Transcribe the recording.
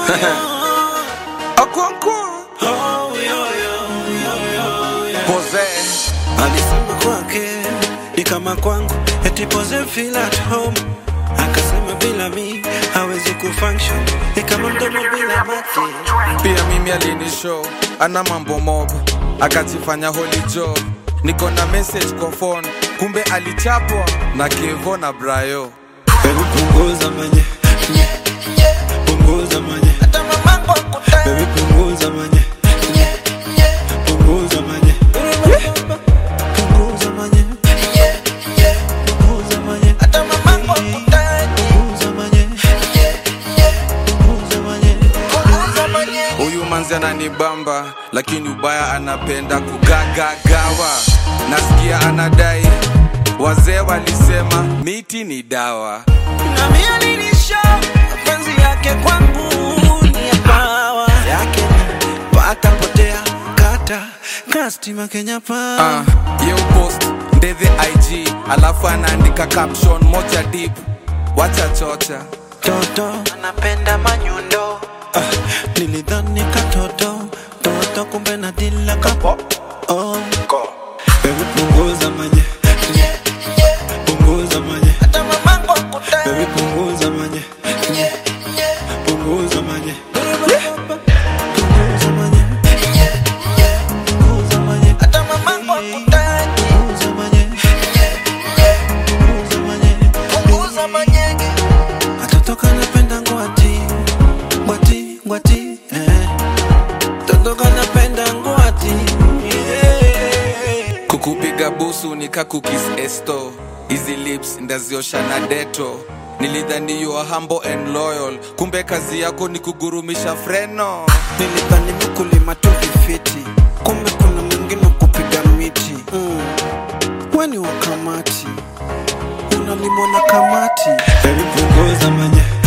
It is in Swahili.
Okonkwo Pose Alisema kwake ni kama kwangu, eti pose feel at home. Akasema bila mi hawezi kufunction, ni kama mdomo bila mate. pia mimi alinishow ana mambo mob akajifanya holy job niko na message kwa phone kumbe alichapwa na kevo na brayo Baby punguza manye, punguza manye, baby punguza manye, punguza manye, punguza manye, punguza manye, punguza manye, punguza manye. huyu manzi ananibamba lakini ubaya anapenda kugagagawa nasikia anadai wazee walisema miti ni dawa Na mimi alinisha mapenzi yake kwangu ni ya pawa yake ni pata potea kata kastima Kenya pa uh, ye post ndethe ig alafu anaandika caption moja deep wacha chocha toto anapenda manyundo ah, nilidhani katoto toto kumbe na dila kapo oh. Baby punguza manye punguza manye Baby punguza manye punguza manye punguza manye punguza manye punguza manye punguza manye Katoto kanapenda ngwati ngwati ngwati eh. Toto kanapenda ngwati yeah. kukupiga busu nikakukis esto hizi lips ndaziosha na deto nilidhani you are humble and loyal kumbe kazi yako ni kugurumisha freno Nilidhani mkulima tu vifiti, kumbe kuna mwingine kupiga miti mm. Weni wa kamati unalimwa na kamati. Baby punguza manye